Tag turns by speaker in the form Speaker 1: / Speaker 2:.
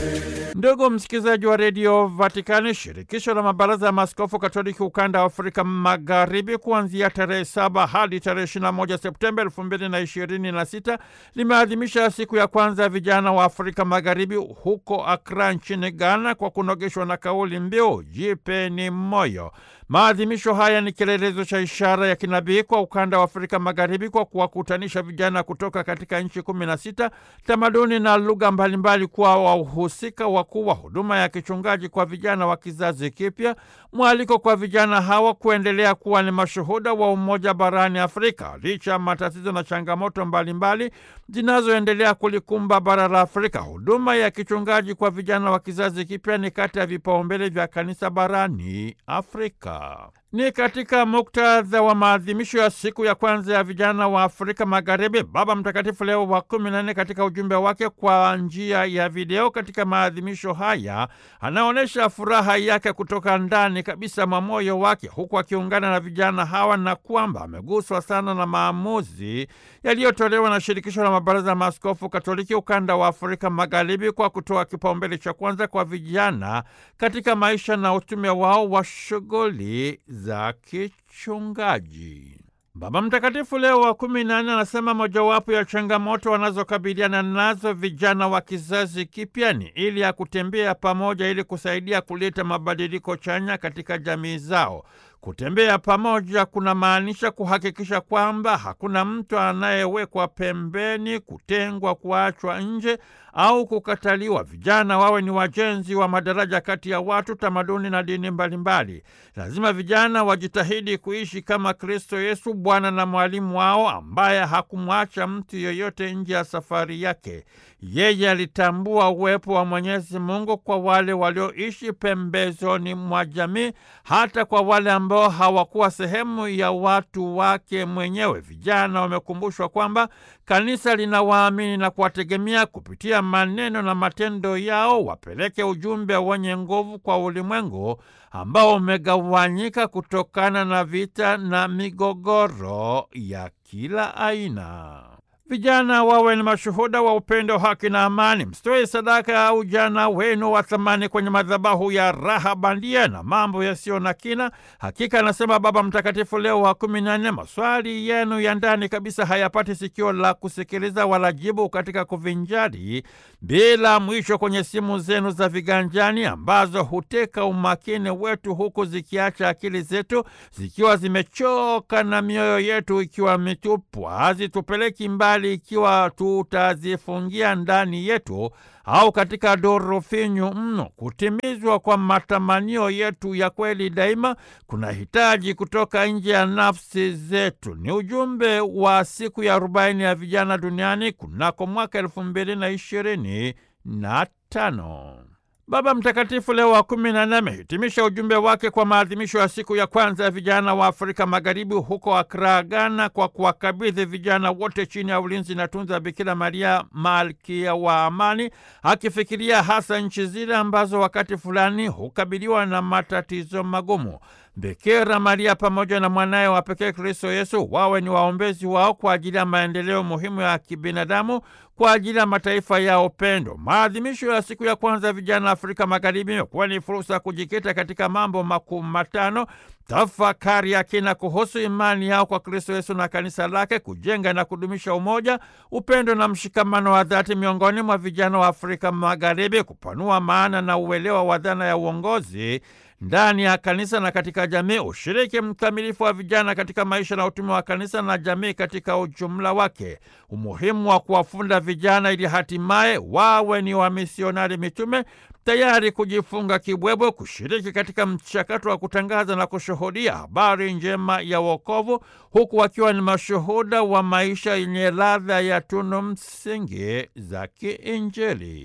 Speaker 1: Ndugu msikilizaji wa redio Vatikani, shirikisho la mabaraza ya maaskofu katoliki ukanda wa Afrika Magharibi, kuanzia tarehe saba hadi tarehe 21 Septemba elfu mbili na ishirini na sita limeadhimisha siku ya kwanza ya vijana wa Afrika Magharibi huko Akra nchini Ghana, kwa kunogeshwa na kauli mbiu jipeni moyo. Maadhimisho haya ni kielelezo cha ishara ya kinabii kwa ukanda wa Afrika Magharibi kwa kuwakutanisha vijana kutoka katika nchi kumi na sita, tamaduni na lugha mbalimbali, kuwa wahusika wakuu wa huduma ya kichungaji kwa vijana wa kizazi kipya. Mwaliko kwa vijana hawa kuendelea kuwa ni mashuhuda wa umoja barani Afrika licha ya matatizo na changamoto mbalimbali zinazoendelea kulikumba bara la Afrika. Huduma ya kichungaji kwa vijana wa kizazi kipya ni kati ya vipaumbele vya kanisa barani Afrika. Ni katika muktadha wa maadhimisho ya siku ya kwanza ya vijana wa Afrika Magharibi, Baba Mtakatifu Leo wa kumi na nne katika ujumbe wake kwa njia ya video katika maadhimisho haya anaonyesha furaha yake kutoka ndani kabisa mwa moyo wake, huku akiungana na vijana hawa na kwamba ameguswa sana na maamuzi yaliyotolewa na shirikisho la mabaraza ya maaskofu Katoliki ukanda wa Afrika Magharibi kwa kutoa kipaumbele cha kwanza kwa vijana katika maisha na utume wao wa shughuli za kichungaji. Baba Mtakatifu Leo wa kumi na nne anasema mojawapo ya changamoto wanazokabiliana nazo vijana wa kizazi kipya ni ili ya kutembea pamoja ili kusaidia kuleta mabadiliko chanya katika jamii zao. Kutembea pamoja kuna maanisha kuhakikisha kwamba hakuna mtu anayewekwa pembeni, kutengwa, kuachwa nje au kukataliwa. Vijana wawe ni wajenzi wa madaraja kati ya watu, tamaduni na dini mbalimbali. Lazima vijana wajitahidi kuishi kama Kristo Yesu, Bwana na mwalimu wao, ambaye hakumwacha mtu yoyote nje ya safari yake. Yeye alitambua uwepo wa Mwenyezi Mungu kwa wale walioishi pembezoni mwa jamii, hata kwa wale ambao hawakuwa sehemu ya watu wake mwenyewe. Vijana wamekumbushwa kwamba kanisa linawaamini na kuwategemea kupitia maneno na matendo yao, wapeleke ujumbe wenye nguvu kwa ulimwengu ambao umegawanyika kutokana na vita na migogoro ya kila aina. Vijana wawe ni mashuhuda wa upendo, haki na amani. Msitoe sadaka ya ujana wenu wa thamani kwenye madhabahu ya raha bandia na mambo yasiyo na kina. Hakika anasema Baba Mtakatifu Leo wa kumi na nne, maswali yenu ya ndani kabisa hayapati sikio la kusikiliza wala jibu katika kuvinjari bila mwisho kwenye simu zenu za viganjani ambazo huteka umakini wetu huku zikiacha akili zetu zikiwa zimechoka na mioyo yetu ikiwa mitupu. Hazitupeleki mbali ikiwa tutazifungia ndani yetu au katika doro finyu mno. Kutimizwa kwa matamanio yetu ya kweli daima kuna hitaji kutoka nje ya nafsi zetu. Ni ujumbe wa siku ya arobaini ya vijana duniani kunako mwaka elfu mbili na ishirini na tano. Baba Mtakatifu Leo wa kumi na nne amehitimisha ujumbe wake kwa maadhimisho ya siku ya kwanza ya vijana wa Afrika Magharibi huko Akra, Ghana, kwa kuwakabidhi vijana wote chini ya ulinzi na tunza Bikira Maria, malkia wa amani, akifikiria hasa nchi zile ambazo wakati fulani hukabiliwa na matatizo magumu. Bikira Maria pamoja na mwanaye wa pekee Kristo Yesu wawe ni waombezi wao kwa ajili ya maendeleo muhimu ya kibinadamu kwa ajili ya mataifa ya upendo. Maadhimisho ya siku ya kwanza ya vijana Afrika Magharibi imekuwa ni fursa ya kujikita katika mambo makuu matano: tafakari ya kina kuhusu imani yao kwa Kristo Yesu na kanisa lake, kujenga na kudumisha umoja, upendo na mshikamano wa dhati miongoni mwa vijana wa Afrika Magharibi, kupanua maana na uelewa wa dhana ya uongozi ndani ya kanisa na katika jamii, ushiriki mkamilifu wa vijana katika maisha na utume wa kanisa na jamii katika ujumla wake, umuhimu wa kuwafunda vijana ili hatimaye wawe ni wamisionari mitume tayari kujifunga kibwebwe, kushiriki katika mchakato wa kutangaza na kushuhudia habari njema ya wokovu, huku wakiwa ni mashuhuda wa maisha yenye ladha ya tunu msingi za kiinjili.